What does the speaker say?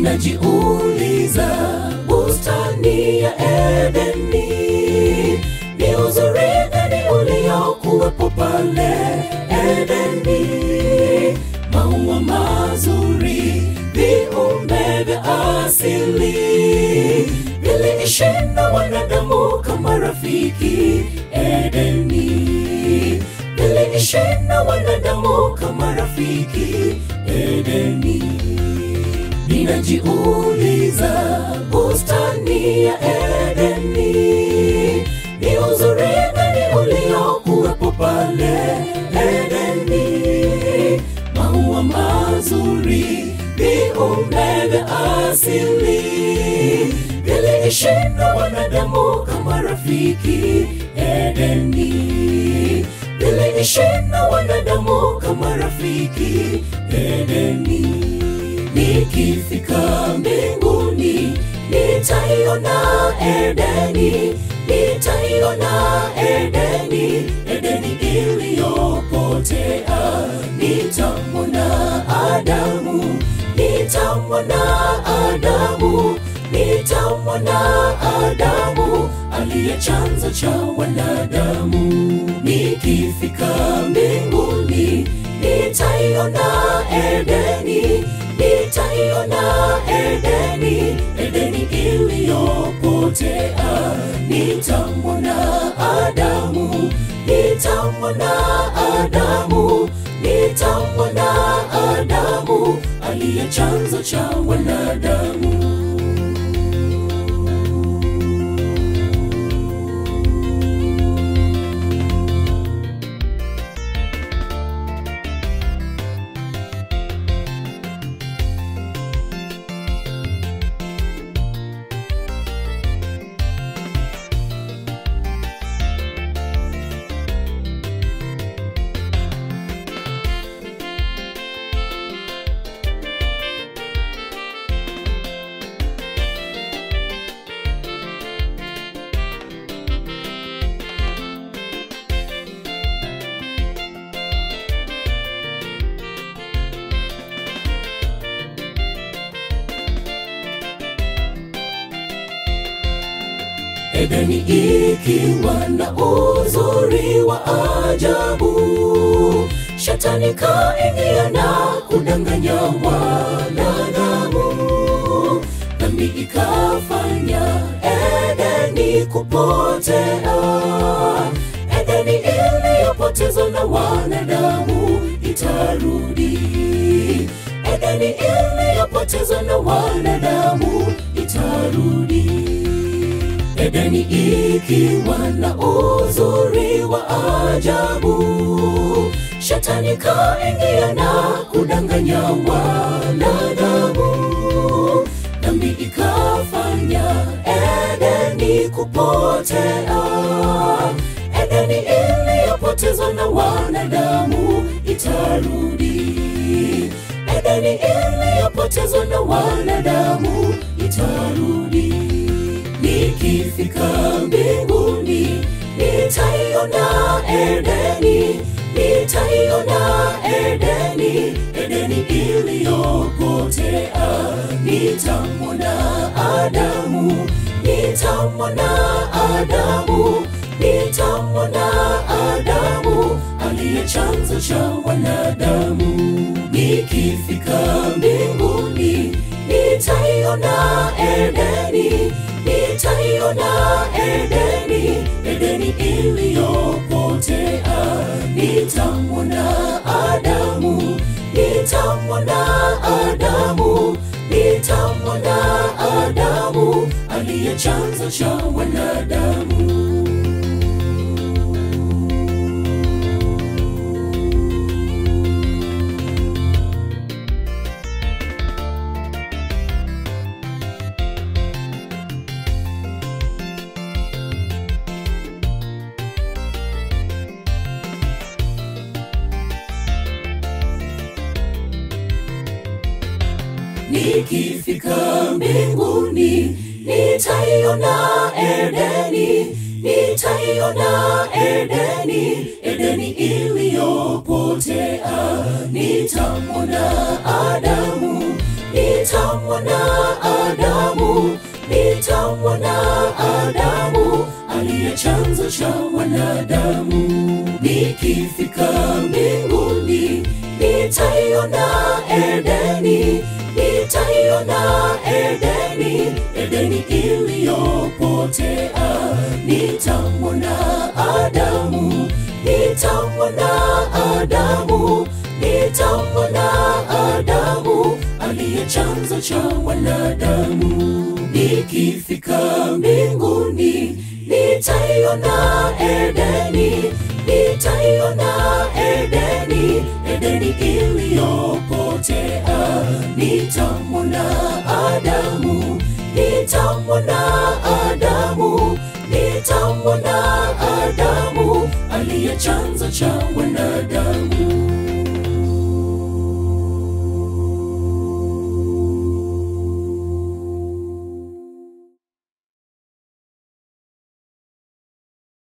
Ninajiuliza, bustani ya Edeni ni uzuri gani uliokuwepo pale Edeni? Maua mazuri, viumbe vya asili viliishi na wanadamu kama rafiki Edeni, viliishi na wanadamu kama rafiki Edeni. Ninajiuliza, bustani ya Edeni ni uzuri gani uliokuwepo pale Edeni? Maua mazuri, viumbe vya asili viliishi na wanadamu kama rafiki Edeni, viliishi na wanadamu kama rafiki Edeni. Nikifika mbinguni nitaiona Edeni, nitaiona Edeni, Edeni iliyopotea. Nitamwona Adamu, nitamwona Adamu, nitamwona Adamu aliye chanzo cha wanadamu. Nikifika mbinguni nitaiona Edeni, nitaiona Edeni, Edeni iliyopotea. Nitamwona Adamu, nitamwona Adamu, nitamwona Adamu aliye chanzo cha wanadamu. Edeni ikiwa na uzuri wa ajabu, shetani kaingia na kudanganya wanadamu, dhambi ikafanya Edeni kupotea. Edeni iliyopotezwa na wanadamu itarudi, Edeni iliyopotezwa na wanadamu itarudi. Edeni ikiwa na uzuri wa ajabu, shetani kaingia na kudanganya wanadamu, dhambi ikafanya Edeni kupotea. Edeni iliyopotezwa na wanadamu itarudi, Edeni iliyopotezwa na wanadamu itarudi. Nikifika mbinguni nitaiona Edeni, nitaiona Edeni, Edeni iliyopotea. Nitamwona Adamu, nitamwona Adamu, nitamwona Adamu aliye chanzo cha wanadamu. Nikifika mbinguni nitaiona Edeni, nitaiona Edeni, Edeni iliyopotea. Nitamwona Adamu, nitamwona Adamu, nitamwona Adamu aliye chanzo cha wanadamu. Nikifika mbinguni nitaiona Edeni, nitaiona Edeni, Edeni iliyopotea. Nitamwona Adamu, nitamwona nitamwona Adamu, nitamwona Adamu aliye chanzo cha wanadamu. Nikifika mbinguni, nitaiona Edeni, nitaiona Edeni, Edeni iliyopotea. Nitamwona Adamu, nitamwona Adamu, nitamwona Adamu aliye chanzo cha wanadamu. Nikifika mbinguni, nitaiona Edeni, nitaiona Edeni, Edeni iliyopotea. Nitamwona Adamu, nitamwona Adamu, nitamwona Adamu aliye chanzo cha wanadamu.